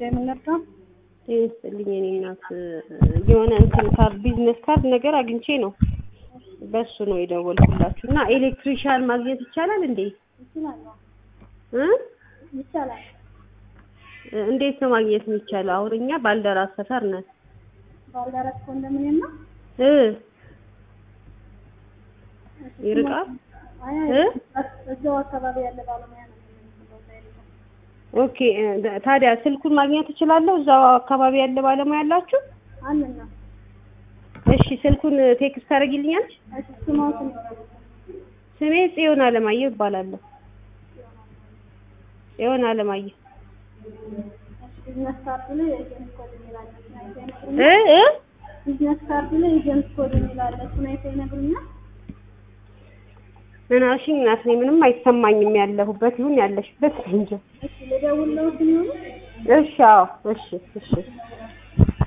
ጉዳይ ምን ነበር? ይስጥልኝ የኔ እናት የሆነ እንትን ካርድ ቢዝነስ ካርድ ነገር አግኝቼ ነው በሱ ነው የደወልኩላችሁ እና ኤሌክትሪሻን ማግኘት ይቻላል እንዴ ይችላል እ ይቻላል። እንዴት ነው ማግኘት የሚቻለው አሁን እኛ ባልደራስ ሰፈር ነን ባልደረስ ኮንዶሚኒየም ነው። እ ይርቃል አይ እ እዛው አካባቢ ያለ ባለሙያ ነው የምንፈልገው። እዛ የለም። ኦኬ እ ታዲያ ስልኩን ማግኘት እችላለሁ እዛው አካባቢ ያለ ባለሙያ ያላችሁ አለን ነው። እሺ ስልኩን ቴክስት ታደርጊልኛለሽ እሺ ስሞትን ስሜ ጽዮን አለማየሁ ይባላለሁ ጽዮን አለማየሁ ቢዝነስ ካርድ ላይ ኤጀንት ኮድ የሚላለ እ እ ቢዝነስ ካርድ ላይ ኤጀንት ኮድ የሚላለ እሱን አይተህ ይነግሩኛል። ምናሽኝ እናት እኔ ምንም አይሰማኝም ያለሁበት ይሁን ያለሽበት እንጂ እሺ ልደውልለው ሲሆኑ እሺ አዎ እሺ እሺ